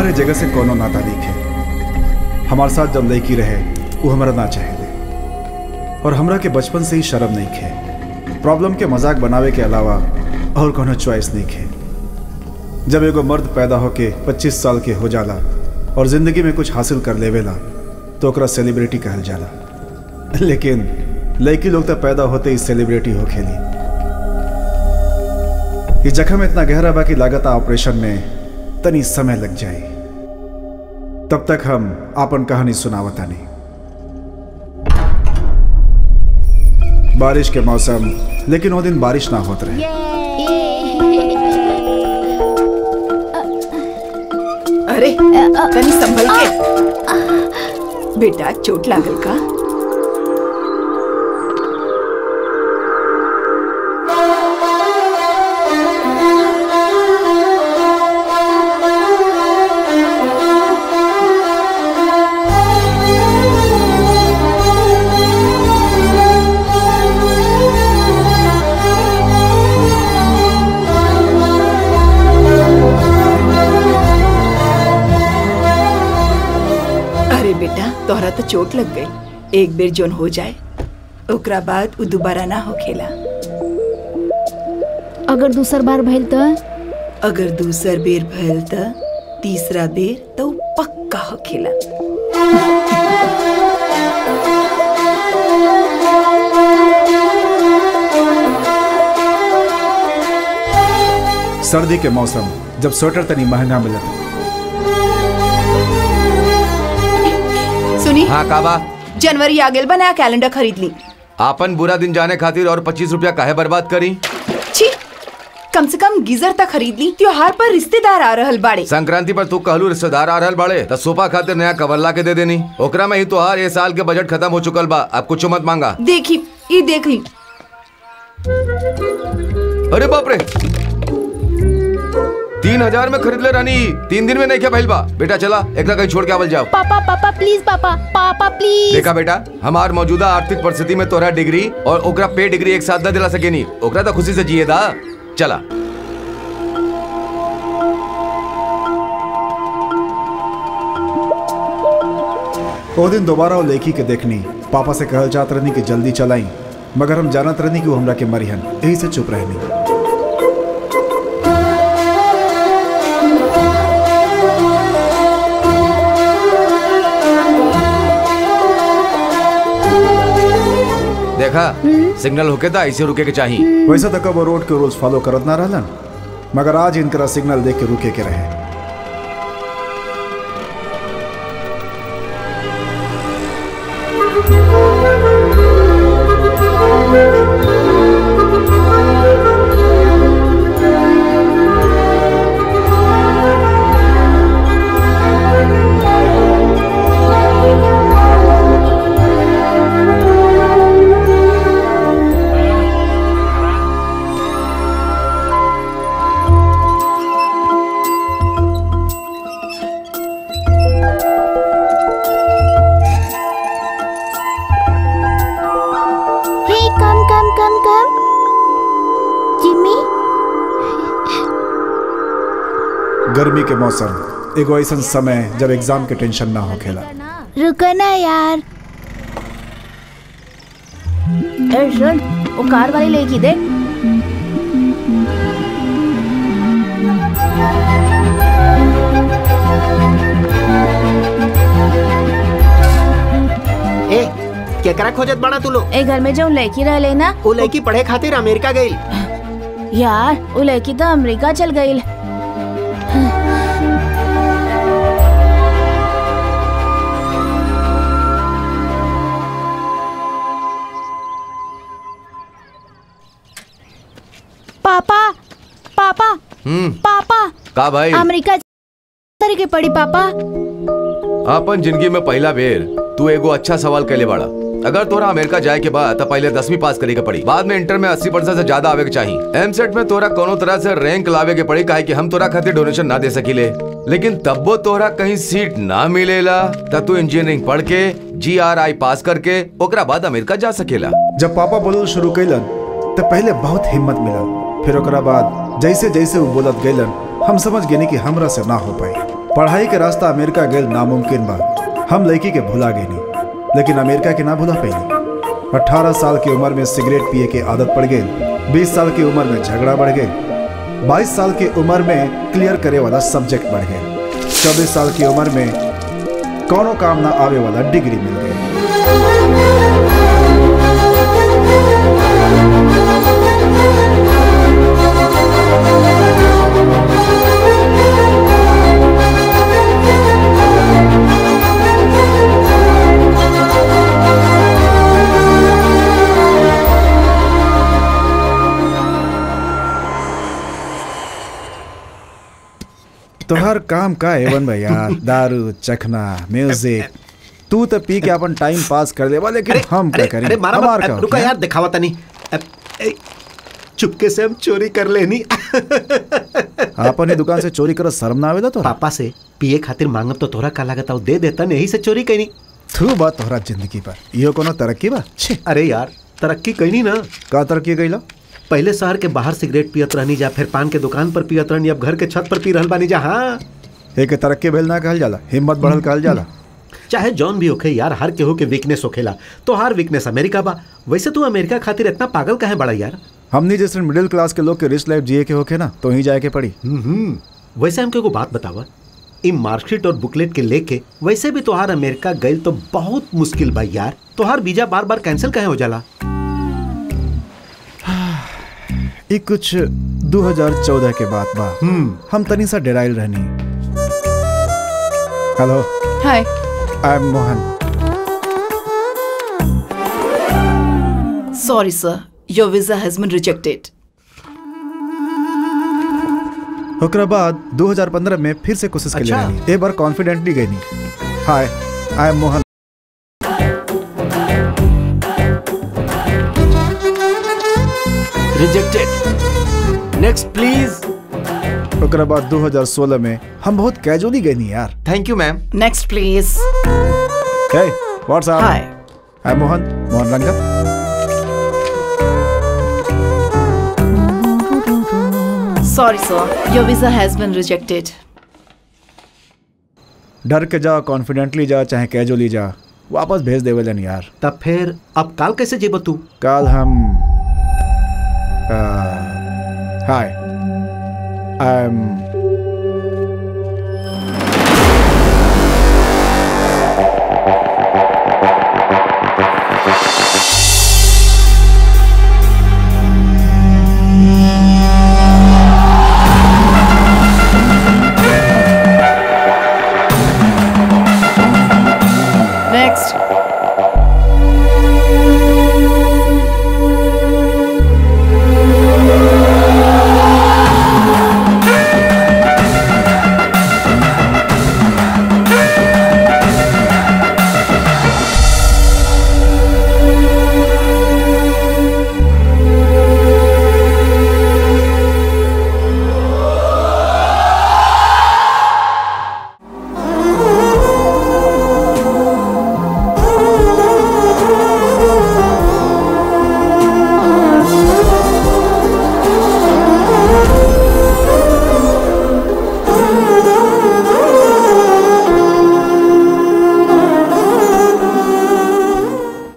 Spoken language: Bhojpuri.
हमारे जगह से कोनो नाता नहीं है हमारे साथ जब लड़की रहे वो हमारा ना चाहे और हमरा के बचपन से ही शर्म नहीं खे प्रॉब्लम के मजाक बनावे के अलावा और कोनो चॉइस नहीं खे जब एगो मर्द पैदा होके 25 साल के हो जाला और जिंदगी में कुछ हासिल कर लेवेला तो ओकरा सेलिब्रिटी कहल जाला लेकिन लड़की लोग तो पैदा होते ही सेलिब्रिटी हो खेली ये जख्म इतना गहरा बा कि लागत ऑपरेशन में तनी समय लग जाए तब तक हम आपन कहानी सुनावता नहीं बारिश के मौसम लेकिन वो दिन बारिश ना होत रहे अरे तनी संभल के बेटा चोट लागल का अरे बेटा तोहरा तो चोट लग गई एक बेर जोन हो जाए ओकरा बाद उ दोबारा ना होखेला अगर दूसर बार भइल तो अगर दूसर बेर भइल त तीसरा बेर तो उ पक्का होखेला सर्दी के मौसम जब स्वेटर तनी महंगा मिलत सुनी हाँ काबा जनवरी आ गेल बा नया कैलेंडर खरीद ली आपन बुरा दिन जाने खातिर और पच्चीस रुपया काहे बर्बाद करी छी कम से कम गीजर तक खरीद ली त्योहार पर रिश्तेदार आ रहल बाड़े संक्रांति पर तू कहलू रिश्तेदार आ रहल बाड़े त सोफा खातिर नया कवर ला के दे देनी ओकरा में ही तोहार ये साल के बजट खत्म हो चुकल बा अब कुछ मत मांगा देखी ये देख ली अरे बाप रे तीन हजार में खरीद ले रानी तीन दिन में नहीं क्या भइल बा बेटा चला एकरा कहीं छोड़ के आवल जाओ पापा पापा प्लीज पापा पापा प्लीज देखा बेटा हमार मौजूदा आर्थिक परिस्थिति में तोरा डिग्री और ओकरा पे डिग्री एक साथ न दिला सकेनी ओकरा तो खुशी से जिए दा चला ओ दिन दोबारा वो लेखी के देखनी पापा से कहल चाहत रहनी कि जल्दी चलाई मगर हम जानत रहनी कि वो हमरा के मरिहन यही से चुप रहनी देखा सिग्नल होके था ऐसे रुके के चाहिए वैसे तो कब वो रोड के रूल्स फॉलो करत ना रहलन मगर आज इनकरा सिग्नल देख के रुके के रहे हे कम कम कम कम जिम्मी गर्मी के मौसम एगो ऐसा समय जब एग्जाम के टेंशन ना होखेला रुको ना यार ए सुन वो कार वाली लेगी देख ए केकरा खोजत बड़ा तू लोग ए घर में जो लड़की रह लेना वो लड़की पढ़े खातिर अमेरिका गई यार वो लड़की तो अमेरिका चल गई पापा पापा हम्म पापा का भाई अमेरिका करे के पड़ी पापा अपन जिंदगी में पहला बेर तू एगो अच्छा सवाल कैले बाड़ा अगर तोरा अमेरिका जाए के बाद तो पहले दसवीं पास करे के पड़ी बाद में इंटर में अस्सी परसेंट से ज्यादा आवे के चाहिए एम सेट में तोरा कोनो तरह से रैंक लावे के पड़ी काहे कि हम तोरा खातिर डोनेशन ना दे सकीले लेकिन तब्बो तोरा कहीं सीट ना मिलेला तब तू इंजीनियरिंग पढ़ के जी आर आई पास करके ओकरा बाद अमेरिका जा सकेला जब पापा बोलल शुरू कैलन तो पहले बहुत हिम्मत मिलल फिर ओकरा बाद जैसे जैसे वो बोलत गैलन हम समझ गेनी कि हमरा से ना हो पाई पढ़ाई के रास्ता अमेरिका गेल नामुमकिन बा हम लड़की के भुला गए नहीं लेकिन अमेरिका के ना भुला पैनी अठारह साल की उम्र में सिगरेट पिए के आदत पड़ गई बीस साल की उम्र में झगड़ा बढ़ गई बाईस साल की उम्र में क्लियर करे वाला सब्जेक्ट बढ़ गए चौबीस साल की उम्र में कौनो काम ना आवे वाला डिग्री मिल गई तोहर काम का एवन भैया दारू चखना म्यूजिक तू तो पी के अपन टाइम पास कर देवा लेकिन हम क्या अरे, करें अरे मारा हमार मत का रुका हो? यार दिखावा तनी अब, ए, चुपके से हम चोरी कर लेनी आपन ही दुकान से चोरी करत शर्म ना आवेला तो पापा से पिए खातिर मांगब तो तोरा का लागत आओ दे देता यही से चोरी कैनी थू बात तोहरा जिंदगी पर इहो कोनो तरक्की बा छे अरे यार तरक्की कैनी ना का तरक्की गईला पहले शहर के बाहर सिगरेट पियत रहनी जा फिर पान के दुकान पर पियत रहनी अब घर के छत पर पी रहल बानी जा हाँ एक तरक्की भेल ना कहल जाला हिम्मत बढ़ल कहल जाला चाहे जॉन भी होखे यार हर केहू के वीकनेस होखेला तो हर वीकनेस अमेरिका बा वैसे तू अमेरिका खातिर इतना पागल काहे बड़ा यार हमनी जैसे मिडिल क्लास के लोग के रिच लाइफ जिए के होके ना तो ही जाए के पड़ी हम्म वैसे हमके को बात बतावा इ मार्कशीट और बुकलेट के लेके वैसे भी तोहार अमेरिका गई तो बहुत मुश्किल बा यार तोहार वीजा बार बार कैंसिल काहे हो जाला ई कुछ 2014 के बात बा हम्म हम तनी सा डेराइल रहनी hello hi I am Mohan Sorry, sir. Your visa has been rejected. ओकरा बाद 2015 में फिर से कोशिश के लिए अच्छा। रहनी एक बार कॉन्फिडेंटली गई नहीं hi I am Mohan rejected next please ओकरा बाद 2016 में हम बहुत कैजुअली गए नहीं यार thank you ma'am Next, please. Hey what's up Hi. I am Mohan Mohan Ranga Sorry, sir. Your visa has been rejected. डर के जा कॉन्फिडेंटली जा चाहे कैजुअली जा वापस भेज देवेलन यार तब फिर अब काल कैसे जेब तू कल हम हाय आई एम